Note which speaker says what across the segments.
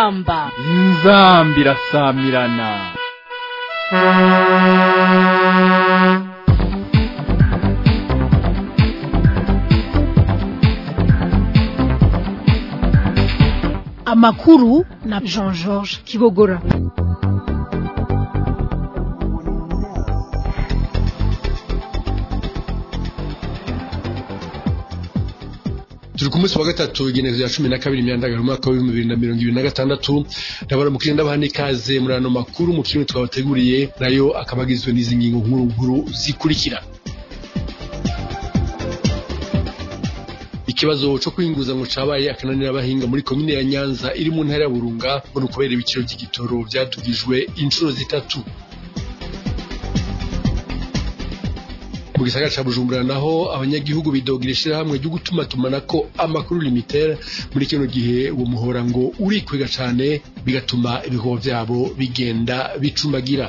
Speaker 1: inzamba
Speaker 2: inzambi irasamirana
Speaker 1: amakuru na jean georges kibogora
Speaker 3: turi ku munsi wa gatatu igenekerezo rya cumi na kabiri imyandagaro umwaka w'ibihumbi bibiri na mirongo ibiri na gatandatu ndabona mukiri ndabaha n'ikaze muri ano makuru mu kintu twabateguriye nayo akaba agizwe n'izi ngingo nkuru nkuru zikurikira ikibazo cyo kwinguza ngo cabaye akananira abahinga muri komine ya nyanza iri mu ntara ya burunga ngo ni ukubera ibiciro by'igitoro byadugijwe inshuro zitatu mu gisagara ca bujumbura naho abanyagihugu bidogira ishirahamwe ryo gutumatumanako amakuru limitere muri kino gihe uwo muhora ngo urikwega cane bigatuma ibikorwa vyabo bigenda bicumagira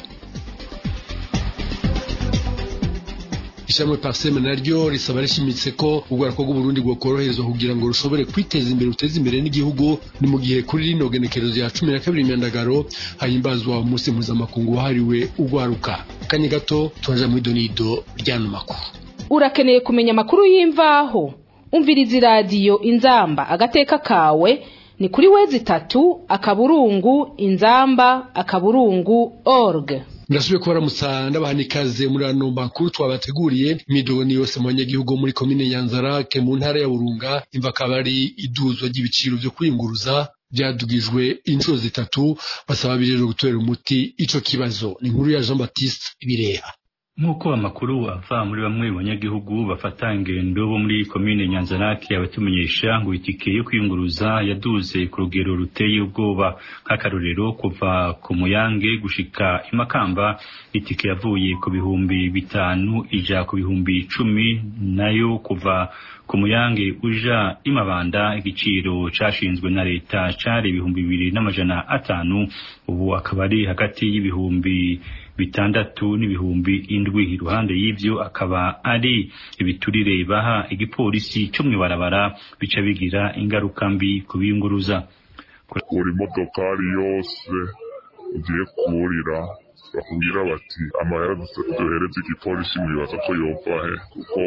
Speaker 3: ishamwe parseme naryo risaba rishimitse ko urwaruko rw'uburundi rwokoroherezwa kugira ngo rushobore kwiteza imbere ruteze imbere n'igihugu ni mu gihe kuri rino genekerezo ya cumi na kabiri imyandagaro hahimbazwa umunsi mpuzamakungu wahariwe urwaruka kanya gato turaja mu idonido ry'ano makuru
Speaker 4: urakeneye kumenya amakuru y'imvaho umviriza iradiyo inzamba agateka kawe ni kuri wezi itatu akaburungu inzamba akaburungu org
Speaker 3: ndasubiye kubaramutsa ndabaha n'ikaze muri ano makuru twabateguriye imidogo ni yose mu banyagihugu bo muri komine nyanzarake mu ntara ya burunga imva akaba ari iduzwa ry'ibiciro vyo kwiyunguruza byadugijwe inshuro zitatu basaba bijejwe gutorera umuti ico kibazo ni inkuru ya jean baptiste bireha
Speaker 5: nk'uko amakuru ava muri bamwe mu banyagihugu bafata ingendo bo muri komine nyanzarake abatumenyesha ngo itike yo kwiyunguruza yaduze ku rugero ruteye ubwoba nk'akarorero kuva ku muyange gushika imakamba itike yavuye ku bihumbi bitanu ija ku bihumbi icumi nayo kuva ku muyange uja imabanda igiciro cashinzwe na leta cari ibihumbi bibiri n'amajana atanu ubu akaba ari hagati y'ibihumbi bitandatu n'ibihumbi indwi iruhande y'ivyo akaba ari ibiturire baha igipolisi cyo mw'ibarabara bica bigira ingaruka mbi ku biyunguruza
Speaker 6: buri modokari yose ugiye kurira bakubwira bati amahera duhereze igipolisi mwibaza ko yova he kuko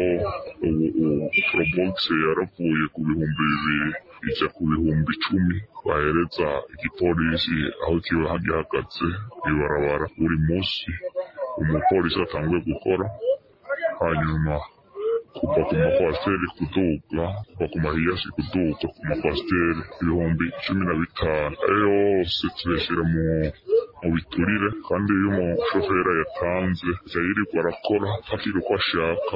Speaker 6: ubu porobogisi yaravuye ku bihumbi bibiri ija ku bihumbi icumi bahereza igipolisi aho kiba gihagaze ibarabara buri munsi umupolisi atanguye gukora hanyuma kuva ku makwasiteri kuduga kuva ku mahiyasi kuduga ku makwasiteri ibihumbi cumi na bitanu ayo yose tuyashyira mu mu biturire kandi iyo umushoferi yatanze ajya yirirwa arakora akira uko ashaka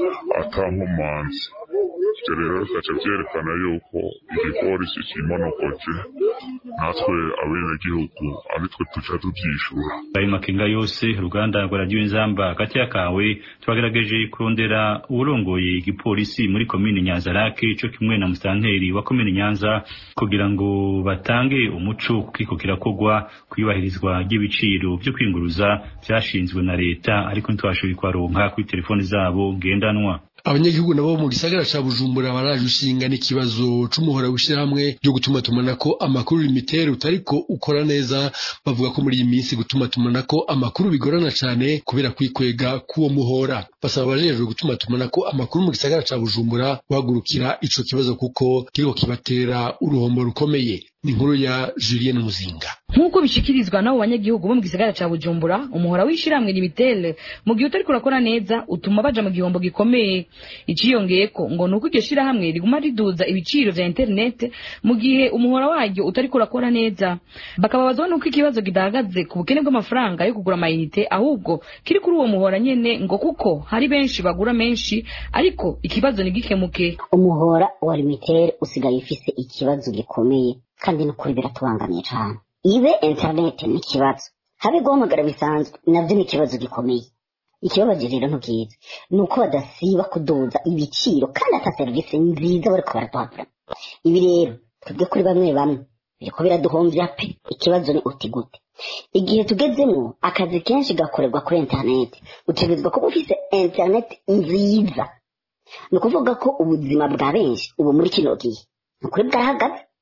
Speaker 6: atankomanzi ibyo rero bikaca byerekana yuko igipolisi kimonogoje natwe abenegihugu ari twe tuca tubyishura
Speaker 5: ayo makenga yose uruganda rwa radiyo inzamba hagati kawe twagerageje kurondera uwurongoye igipolisi muri komine nyanzarake cyo kimwe na musanteri wa komine nyanza kugira ngo batange umuco kuko kirakogwa kuyubahirizwa ry'ibiciro byo kwinguruza byashinzwe na leta ariko ntitwashoboye kubaronka kuri telefoni zabo ngendanwa
Speaker 3: abanyagihugu nabo mu gisagara ca bujumbura baraje ushinga n'ikibazo c'umuhora w'ishirahamwe ryo gutuma tumanako amakuru limitere utariko ukora neza bavuga ko muri iyi minsi gutuma tumanako amakuru bigorana cane kubera kwikwega k'uwo muhora basaba abajejwe gutuma tumanako amakuru mu gisagara ca bujumbura guhagurukira ico kibazo kuko kiriko kibatera uruhombo rukomeye ni inkuru ya Julien Muzinga
Speaker 7: nk'uko bishikirizwa n'abo banyagihugu bo mu gisagara ca Bujumbura umuhora w'ishiramwe limitere mu gihe utariko urakora neza utuma baja mu gihombo gikomeye iciyongeyeko ngo nuko iryo shirahamwe riguma riduza ibiciro vya internet mu gihe umuhora waryo utariko urakora neza bakababazwa nuko ikibazo kidahagaze ku bukene bw'amafaranga yo kugura amayinite ahubwo kiri kuri uwo muhora nyene ngo kuko hari benshi bagura menshi ariko ikibazo ntigikemuke
Speaker 8: umuhora wa limitere usigaye ufise ikibazo gikomeye kandi nukuri biratubangamiye cane ibe internet ni ikibazo habe guhamagara bisanzwe navyo ni ikibazo gikomeye ikibabaje rero ntubwiza ni uko badasiba kuduza ibiciro kandi ata serivisi nziza bariko baraduhabura ibi rero twebwe kuri bamwe bamwe biriko biraduhomvya pe ikibazo ni uti gute igihe tugezemo akazi kenshi gakorerwa kuri interineti utegerezwa kuba ufise interineti nziza ni ukuvuga ko ubuzima bwa benshi ubu muri kino gihe ni ukuri bwarahagaze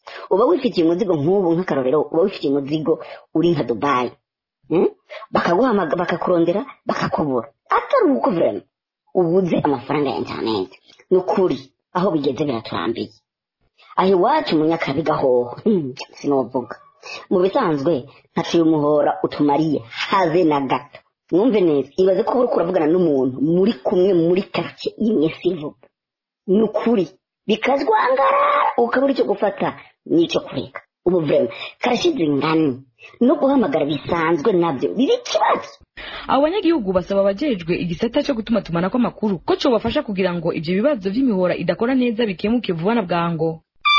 Speaker 8: uba wifitiye umuzigo nk'ubu nk'akarorero uba wifitiye umuzigo uri nka dubayi Mm? bakaguhamaga bakakurondera bakakubura atari uko vrema ubuze amafaranga ya interineti ni ukuri aho bigeze biraturambiye aho iwacu mu nyakabiga hoho mm, sinovuga mu bisanzwe ntaciye umuhora utumariye have na gato mwumve neza ibaze ko uriko uravugana n'umuntu muri kumwe muri karitsiye imwe sivuga ni ukuri bikazwangara ukabura icyo gufata n'icyo kureka ubu vrema karashize ingani no guhamagara bisanzwe nabyo biri ikibazo
Speaker 7: abo banyagihugu basaba abajejwe igisata cyo gutuma tumanako amakuru ko cobafasha kugira ngo ivyo bibazo vy'imihora idakora neza bikemuke vuba na bwango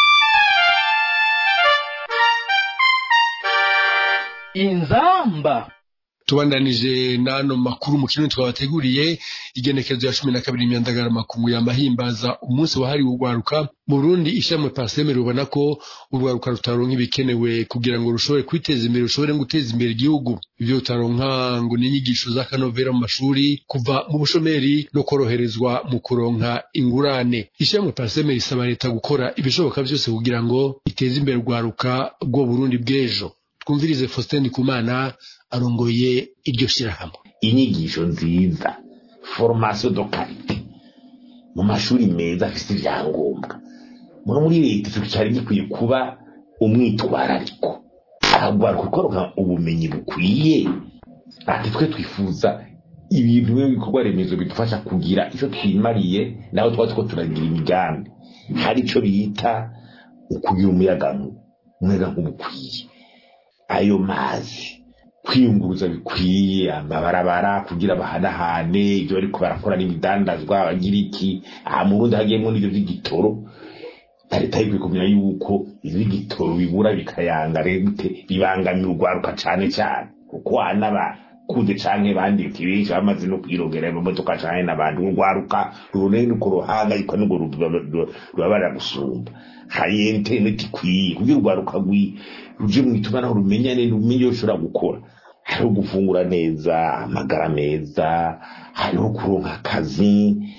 Speaker 2: inzamba
Speaker 3: tubandanije n'ano makuru mu kintu twabateguriye igenekerezo ya cumi na kabiri imyandagara makungu yamahimbaza umunsi wahariwe urwaruka mu Burundi ishami paseme rubona ko urwaruka rutaronka ibikenewe kugira ngo rushobore kwiteza imbere rushobore guteza imbere igihugu ibyo rutaronka ngo ni inyigisho z'akanovera mu mashuri kuva mu bushomeri no koroherezwa mu kuronka ingurane ishami paseme risaba leta gukora ibishoboka byose kugira ngo iteze imbere urwaruka rwo Burundi bw'ejo twumvirize Faustin Ndikumana arongoye iryo shyirahamwe
Speaker 9: inyigisho nziza formation de qualité mu mashuri meza afite ibyangombwa muri muri leta icyo cyari gikwiye kuba umwitwarariko ahagwaruka kuronka ubumenyi bukwiye ati twe twifuza ibintu b'ibikorwa remezo bidufasha kugira icyo twimariye naho twaba two turagira imigambi hari icyo bita ukugira umuyaga umuyaga nk'ubukwiye ayo mazi kwiyunguruza bikwiye amabarabara kugira bahanahane ibyo bariko barakora n'ibidandazwa bagira iki aha mu Burundi hagiyemo n'ibyo by'igitoro leta ikwiye kumenya yuko iby'igitoro bibura bikayanga rete bibangamira urwaruka cane cane kuko n'abakuze canke bandika benshi bamaze no kwirongera mu modoka cane n'abantu urwaruka rurone ku ruhanga ariko nubwo rubabara gusumba hari interineti ikwiye kugira urwaruka ruje mu itumanaho rumenyane rumenye iyo ushobora gukora hariho gufungura neza amagara meza hariho kuronka akazi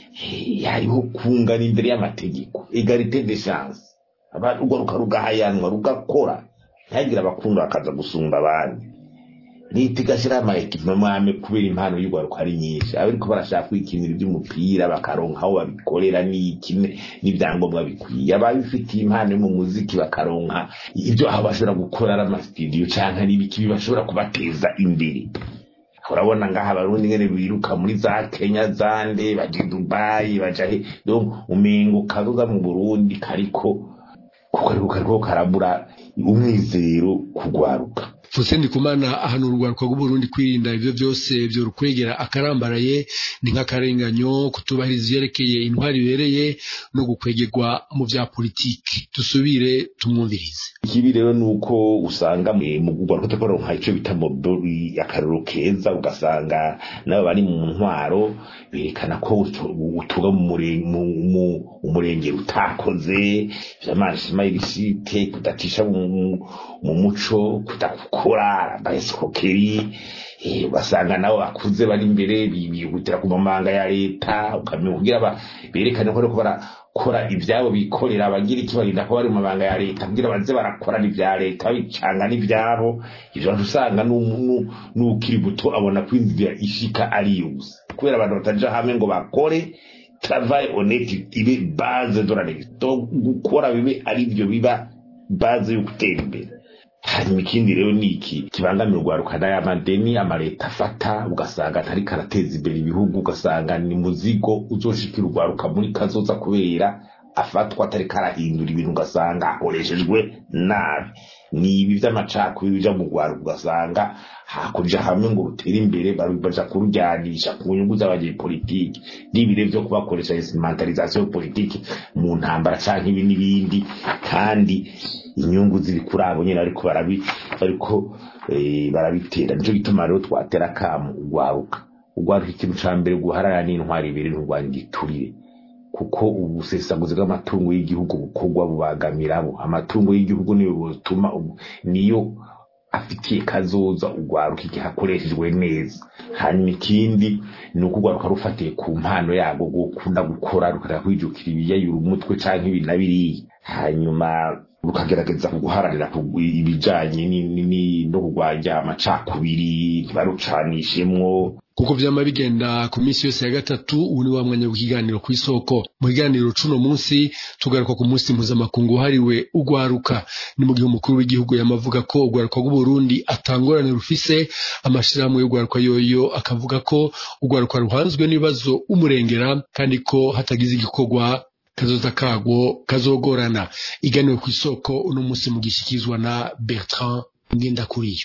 Speaker 9: hariho kungana imbere y'amategeko egalite de chance urwaruka rugahayanwa rugakora ntihagire abakunda bakaza gusumba abandi leta igashyiraho amaekipima mwame kubera impano y'urwaruka ari nyinshi abariko barashaka kwikinira iby'umupira bakaronka aho babikorera n'iki n'ibyangombwa bikwiye ababifitiye impano yo mu muziki bakaronka ibyo aho bashobora gukora ari amasitidiyo canke n'ibiki bashobora kubateza imbere urabona ngaha abarundi ngene biruka muri za kenya zande baja dubayi baja he donc umengo karuga mu burundi kariko kuko ariko kariko karabura umwizero kugwaruka
Speaker 3: Fuse Ndikumana ahanura urwaruka rw'Uburundi kwirinda ivyo vyose vyo rukwegera akarambaraye ni nk'akarenganyo kutubahiriza ivyerekeye intwari ibereye no gukwegerwa mu vya politiki dusubire tumwumvirize
Speaker 9: ikibi rero ni uko usanga mu rwaruka tutakoronka ico bita modori akarero keza ugasanga nabo bari mu ntwaro berekana ko utuga mu umurenge utakoze vy'amashima y'ibisite kudacisha mu muco kudakukora bayisikokeri ugasanga nabo bakuze bari imbere bihutira ku mamanga ya leta ukamenya kugira berekane ko bariko barakora ivyabo bikorera abagira iki barinda ko bari mu mabanga ya leta kugira baze barakora n'ivya leta babicanga n'ivyabo ivyo usanga n'ukiri buto abona ko inzira ishika ari yose kubera abantu bataja hamwe ngo bakore travail honnête ibe base de la gukora bibe ari byo biba base yo gutera imbere hanyuma ikindi rero ni iki kibangamira urwaruka n'ayamadeni amaleta afata ugasanga atari karateza imbere ibihugu ugasanga ni muzigo uzoshikira urwaruka muri kazoza kubera afatwa atari karahindura ibintu ugasanga akoreshejwe nabi ni ibi by'amacakubiri bija mu rwaruka ugasanga hakurya hamwe ngo rutere imbere baja kurujyanisha ku nyungu z'abanyepolitiki n'ibire vyo kubakoresha instrumentalisation politiki mu ntambara canke ibi n'ibindi kandi inyungu ziri kuri abo nyine ariko barabi ariko barabitera nico gituma rero twatera akamu urwaruka urwaruka ikintu ca mbere guharara n'intwari ibiri nturwanya igiturire kuko ubusesaguzi bw'amatungo y'igihugu bukorwa bubagamiraho amatungo y'igihugu niyo butuma niyo afitiye kazoza urwaruka igihe akoreshejwe neza hanyuma ikindi ni uko urwaruka rufatiye ku mpano yarwo gukunda gukora rukareka kwijukira ibiyayura umutwe canke ibi na biriya hanyuma rukagerageza guharanira kugwi- ibijanye ni- ni- ni- no kurwanya amacakubiri ntibarucanishemwo
Speaker 3: kuko vyama bigenda ku minsi yose ya gatatu ubu ni wa mwanya w'ikiganiro kw'isoko mu kiganiro c'uno munsi tugaruka ku munsi mpuzamakungu wahariwe ugwaruka ni mu gihe umukuru w'igihugu yamavuga ko ugwaruka rw'uburundi atangorane rufise amashirahamwe y'ugwaruka yoyo akavuga ko ugwaruka ruhanzwe n'ibibazo umurengera kandi ko hatagize igikorwa kazoza kagwo kazogorana iganiro kw'isoko uno munsi mugishikirizwa na bertrand ngendakuriyo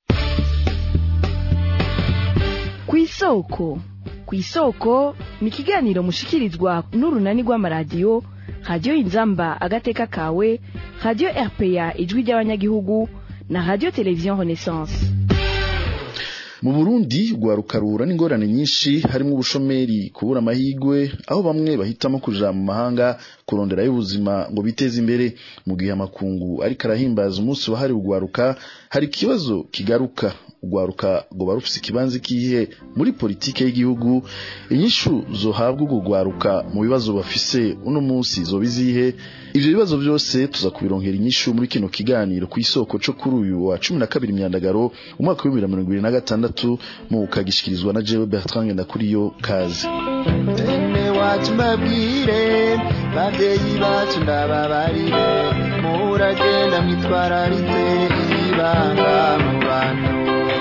Speaker 10: kw'isoko kw'isoko ni ikiganiro mushikirizwa n'urunani rw'amaradiyo radiyo inzamba agateka kawe radiyo rpa ijwi ry'abanyagihugu na radiyo televiziyo renaissance
Speaker 11: mu burundi rwaruka ruhura n'ingorane nyinshi harimo ubushomeri kubura amahigwe aho bamwe bahitamo kuja mu mahanga kuronderayo ubuzima ngo biteze imbere mu gihe amakungu ariko arahimbaza umunsi wahariwe ugwaruka hari ikibazo kigaruka ugwaruka ngo barufise ikibanza kihe muri politike y'igihugu inyishu zohabwa urwo rwaruka mu bibazo bafise uno munsi zoba izihe ivyo bibazo byose tuza kubironkera inyishu muri kino kiganiro ku isoko co kuri uyu wa cumi na kabiri myandagaro umwaka w'ibihumbi bibiri na mirongo ibiri na gatandatu mu kagishikirizwa na jewe bertrand ngendakuriyo kazi
Speaker 12: bene wacu mbabwire babyeyi bacu ndababarire muragenda mwitwararitse ibanga mu bantu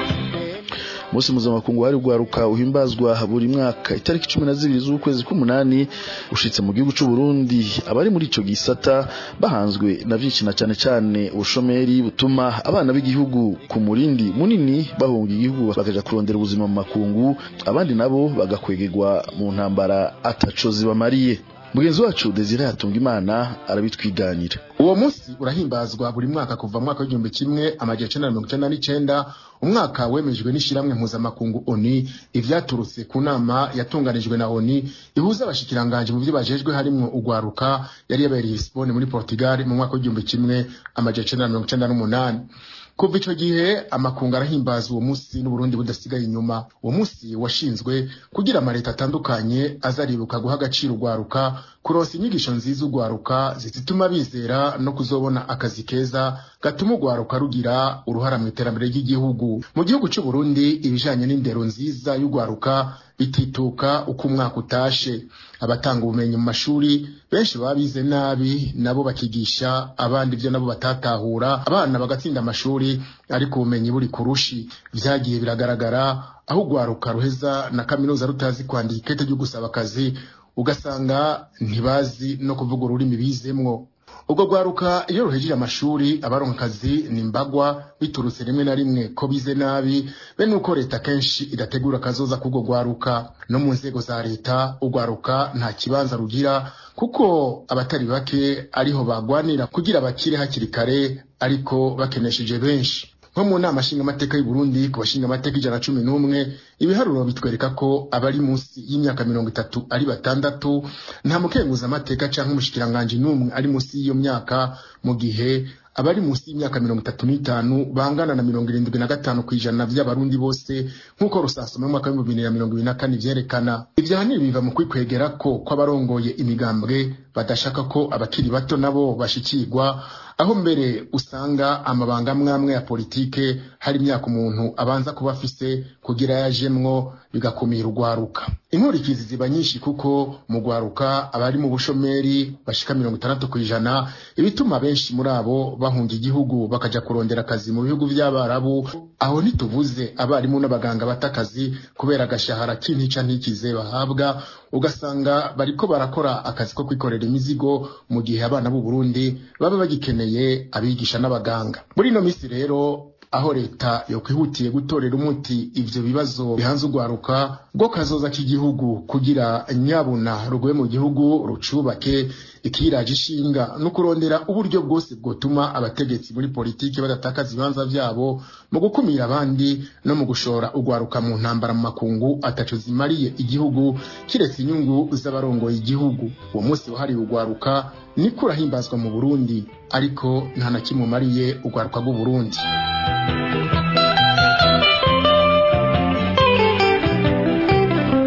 Speaker 11: umunsi mpuzamakungu wahariwe ugwaruka uhimbazwa buri mwaka itariki cumi na zibiri z'ukwezi k'umunani ushitse mu gihugu c'u Burundi abari muri ico gisata bahanzwe na vyinshi na cane cane ubushomeri butuma abana b'igihugu ku murindi munini bahunga igihugu bakaja kurondera ubuzima mu makungu abandi nabo bagakwegerwa mu ntambara ataco zibamariye mugenzi wacu Desire Hatungimana arabitwiganira
Speaker 13: uwo munsi urahimbazwa buri mwaka kuva mu mwaka w'igihumbi kimwe amajana icenda na mirongo icenda n'icenda umwaka wemejwe n'ishiramwe mpuzamakungu oni ivyaturutse ku nama yatunganijwe na oni ihuza abashikiranganje mu vyo bajejwe harimwo ugwaruka yari yabereye i Lisbonne muri Portugal mu mwaka w'igihumbi kimwe amajana icenda na mirongo icenda n'umunani kuva ico gihe amakungu arahimbaza uwo munsi n'uburundi budasigaye inyuma uwo munsi washinzwe kugira amaleta atandukanye azaribuka guha agaciro ugwaruka kuronsa inyigisho nziza ugwaruka zituma bizera no kuzobona akazi keza gatuma ugwaruka rugira uruhara mu iterambere ry'igihugu mu gihugu c'u Burundi ibijanye n'indero nziza y'ugwaruka bitituka uko umwaka utashe abatanga ubumenyi mu mashuri benshi baba bize nabi nabo bakigisha abandi ivyo nabo batatahura abana bagatsinda amashuri ariko ubumenyi buri kurushi vyagiye biragaragara aho ugwaruka ruheza na kaminuza rutazi kwandika ikete ryo gusaba akazi ugasanga ntibazi no kuvuga ururimi bizemwo ubwo rwaruka iyo ruhejeje amashuri abaronka akazi ni mbagwa biturutse rimwe na rimwe ko bize nabi be nuko leta kenshi idategura akazoza k'ubwo rwaruka no mu nzego za leta urwaruka nta kibanza rugira kuko abatari bake ariho bagwanira kugira bakire hakiri kare ariko bakenesheje benshi nko mu nama nshingamateka y'u Burundi ku bashingamateka ijana na cumi n'umwe ibiharuro bitwereka ko abari munsi y'imyaka mirongo itatu ari batandatu nta mukenguzamateka canke umushikiranganji n'umwe ari munsi y'iyo myaka mu gihe abari munsi y'imyaka mirongo itatu n'itanu bangana na mirongo irindwi na gatanu ku ijana vy'abarundi bose nk'uko rusasoma mu mwaka w'ibihumbi bibiri na mirongo ibiri na kane vyerekana ivyo ahanini biva mu kwikwegera ko kw'abarongoye imigambwe badashaka ko abakiri bato nabo bashikirwa aho mbere usanga amabanga amwe ya politike hari imyaka umuntu abanza kuba afise kugira yajemwo bigakumira urwaruka inkurikizi ziba nyinshi kuko mu rwaruka abari mu bushomeri bashika mirongo itandatu ku ijana ibituma benshi muri abo bahunga igihugu bakaja kurondera akazi mu bihugu vy'abarabu aho ntituvuze abarimu n'abaganga bata akazi kubera agashahara k'intica ntikize bahabwa ugasanga bariko barakora akazi ko kwikorera imizigo mu gihe abana b'u Burundi baba bagikeneye abigisha n'abaganga muri ino misi rero aho leta yokwihutiye gutorera umuti ivyo bibazo bihanze urwaruka rwo kazoza k'igihugu kugira nyabuna ruguye mu gihugu rucubake ikiraje ishinga no kurondera uburyo bwose bwotuma abategetsi muri politiki badatakaza ibibanza vyabo mu gukumira abandi no mu gushora urwaruka mu ntambara mu makungu ataco zimariye igihugu kiretse inyungu z'abarongoye igihugu uwo munsi wahariwe urwaruka niko urahimbazwa mu Burundi ariko nta na kimwe umariye urwaruka rw'u Burundi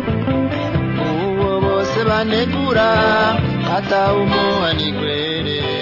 Speaker 12: uwo bose banegura atawumuha nigwere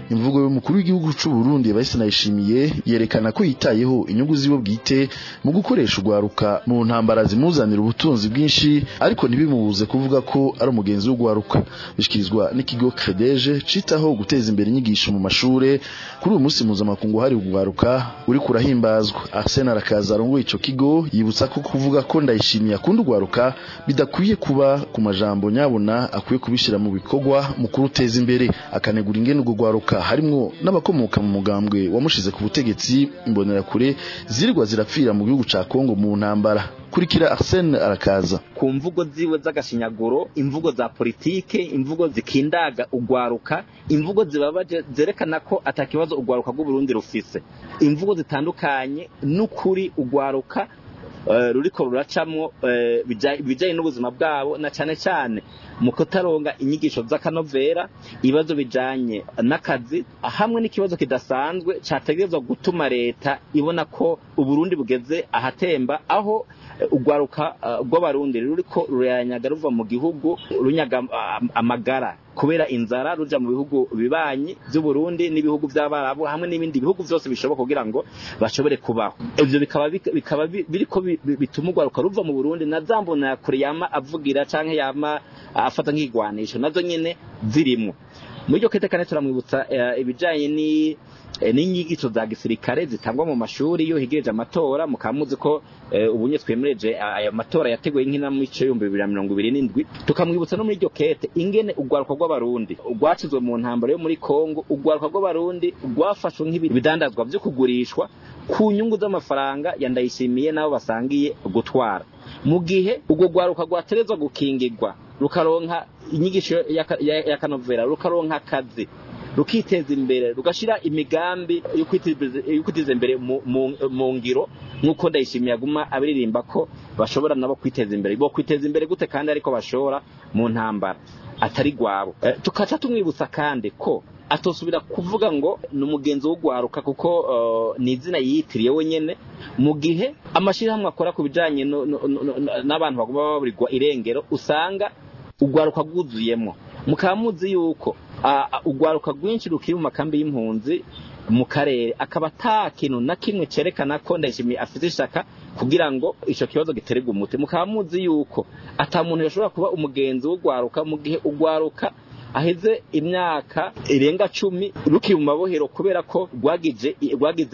Speaker 11: imvugo y'umukuru w'igihugu c'u Burundi Evariste Ndayishimiye yerekana ko yitayeho inyungu ziwe bwite mu gukoresha urwaruka mu ntambara zimuzanira ubutunzi bwinshi ariko ntibimubuze kuvuga ko ari umugenzi w'urwaruka bishikirizwa n'ikigo Credeje citaho guteza imbere inyigisho mu mashure kuri uyu munsi mpuzamakungu hari urwaruka uri kurahimbazwa Arsene Arakaza arongoye ico kigo yibutsa ko kuvuga ko Ndayishimiye akunda urwaruka bidakwiye kuba ku majambo nyabona akwiye kubishira mu bikorwa mu kuruteza imbere akanegura ingene urwo rwaruka harimwo n'abakomoka mu mugambwe wamushize ku butegetsi imbonerakure zirirwa zirapfira mu gihugu ca Kongo mu ntambara kurikira Arsene Arakaza
Speaker 14: ku mvugo ziwe z'agashinyaguro imvugo za politike imvugo zikindaga ugwaruka imvugo zibabaje zerekana ko atakibazo ugwaruka rw'uburundi rufise imvugo zitandukanye n'ukuri ugwaruka uh, ruriko ruracamwo uh, bijanye n'ubuzima bwabo na cane cane mu kutaronga inyigisho z'akanovera ibibazo bijanye n'akazi hamwe n'ikibazo kidasanzwe categerezwa gutuma leta ibona ko uburundi bugeze ahatemba aho urwaruka rw'abarundi ruriko rurayanyaga ruva mu gihugu runyaga amagara kubera inzara ruja mu bihugu bibanyi by'uburundi n'ibihugu by'abarabu hamwe n'ibindi bihugu byose bishoboka kugira ngo bashobore kubaho ivyo bikaba bikaba biriko bituma urwaruka ruva mu burundi na zambona kure yama avugira canke yama afata nk'igwanisho nazo nyene zirimwo muri iryo kete kane turamwibutsa ibijanye ni n'inyigisho za gisirikare zitangwa mu mashuri iyo higereje amatora mukaba muzi ko ubunye twemereje ayo matora yateguye nk'inamico y'ibihumbi bibiri na mirongo ibiri n'indwi tukamwibutsa no muri iryo kete ingene urwaruka rw'abarundi rwacizwe mu ntambaro yo muri kongo urwaruka rw'abarundi rwafashwe nk'ibidandazwa vyo kugurishwa ku nyungu z'amafaranga yandayishimiye n'abo basangiye gutwara mu gihe urwo rwaruka rwaterezwa gukingirwa rukaronka inyigisho y'akanovera rukaronka akazi rukiteza imbere rugashira imigambi yo kwiteza imbere mu ngiro nk'uko ndayishimiye aguma abiririmba ko bashobora nabo kwiteza imbere bo kwiteza imbere gute kandi ariko bashora mu ntambara atari gwabo tukaca tumwibutsa kandi ko atosubira kuvuga ngo ni umugenzi w'ugwaruka kuko ni izina yiyitiriye wenyene mu gihe amashyirahamwe akora ku bijanye n'abantu baguma baburirwa irengero usanga ugwaruka rwuzuyemo mukaba muzi yuko urwaruka rwinshi rukiri mu makambi y'impunzi mu karere akaba ata kintu na kimwe cerekana ko ndayishimiye afite ishaka kugira ngo ico kibazo gitererwe umuti mukaba muzi yuko ata muntu yashobora kuba umugenzi w'urwaruka mu gihe urwaruka aheze imyaka irenga cumi rukiri mu mabohero kubera ko rwagize rwagize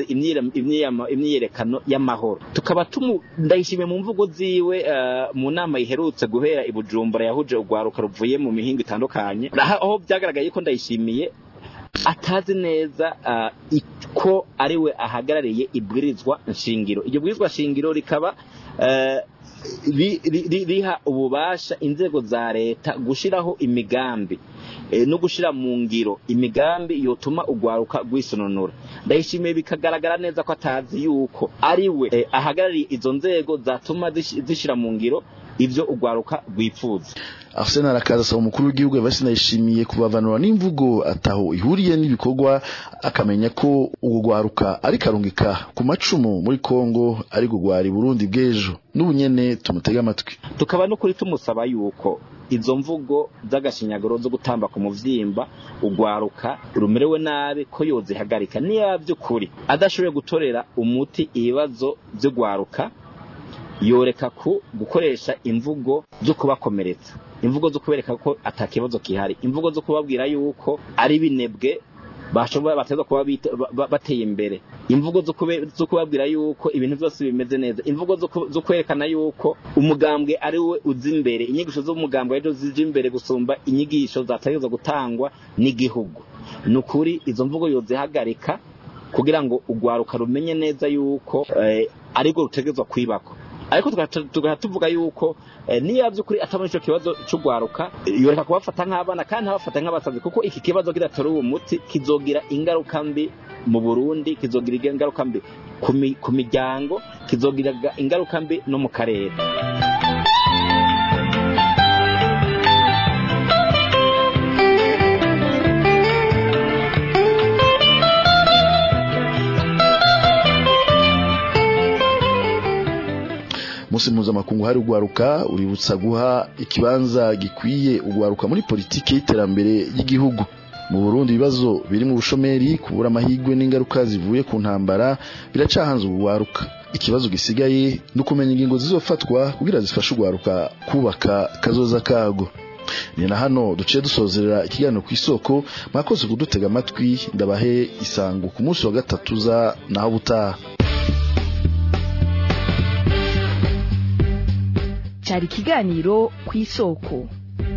Speaker 14: imyiyerekano y'amahoro tukaba ndayishimiye mu mvugo ziwe mu nama iherutse guhera i bujumbura yahuje urwaruka ruvuye mu mihingo itandukanye aho byagaragaye ko ndayishimiye atazi neza ko ari we ahagarariye ibwirizwa nshingiro iryo bwirizwa nshingiro rikaba riha ububasha inzego za leta gushyiraho imigambi no gushyira mu ngiro imigambi yotuma urwaruka rwisononora ndayishimiye bikagaragara neza ko atazi yuko ari we ahagarariye izo nzego zatuma zishyira mu ngiro ibyo urwaruka rwifuza
Speaker 11: Arsene arakaza asaba umukuru w'igihugu Evariste Ndayishimiye kubavanura n'imvugo ataho ihuriye n'ibikorwa akamenya ko uwo rwaruka ari karungika ku macumu muri Kongo ari gugwara Burundi bw'ejo n'ubunyene tumutega amatwi
Speaker 14: tukaba no kuri tumusaba yuko izo mvugo z'agashinyaguro zo gutamba ku muvyimba ugwaruka rumerewe nabi ko yozihagarika niya by'ukuri adashoboye gutorera umuti ibibazo byo gwaruka yoreka ku gukoresha imvugo zo kubakomeretsa imvugo zo kubereka ko atakibazo kihari imvugo zo kubabwira yuko ari binebwe bashobora bateza kuba bateye imbere imvugo zo kubabwira yuko ibintu byose bimeze neza imvugo zo kwerekana yuko umugambwe ari we uzi imbere inyigisho z'umugambwe arizo zije imbere gusumba inyigisho zategerezwa gutangwa n'igihugu ni ukuri izo mvugo yozihagarika kugira ngo urwaruka rumenye neza yuko aribwo rutegerezwa kwibakwa ariko tugahita tuvuga yuko niyo by'ukuri atabona icyo kibazo cy'urwaruka yoreka kubafata nk'abana kandi ntabafata nk'abasazi kuko iki kibazo kidatera uwo muti kizogira ingaruka mbi mu burundi kizogira ingaruka mbi ku miryango kizogira ingaruka mbi no mu karere
Speaker 11: musi mpuzamakungu hari ugwaruka uributsa guha ikibanza gikwiye ugwaruka muri politiki y'iterambere y'igihugu mu Burundi ibibazo biri mu bushomeri kubura amahigwe n'ingaruka zivuye ku ntambara biracahanze ubugwaruka ikibazo gisigaye ni ukumenya ingingo zizofatwa kugira zifashe ugwaruka kubaka kazoza kago ni na hano duciye dusozerera ikiganiro ku isoko mwakoze kudutega amatwi ndabahe isango ku munsi wa gatatu za naho butaha
Speaker 10: cyari ikiganiro ku isoko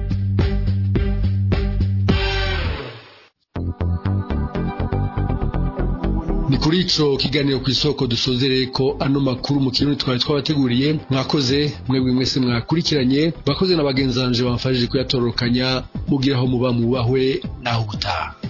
Speaker 3: ni kuri ico kiganiro ku isoko dusozereye ko ano makuru mu kirundi twari twabateguriye mwakoze mwebwe mwese mwakurikiranye bakoze na bagenzanje bamfashije kuyatororokanya mugiraho muba mubahwe naho ubutaha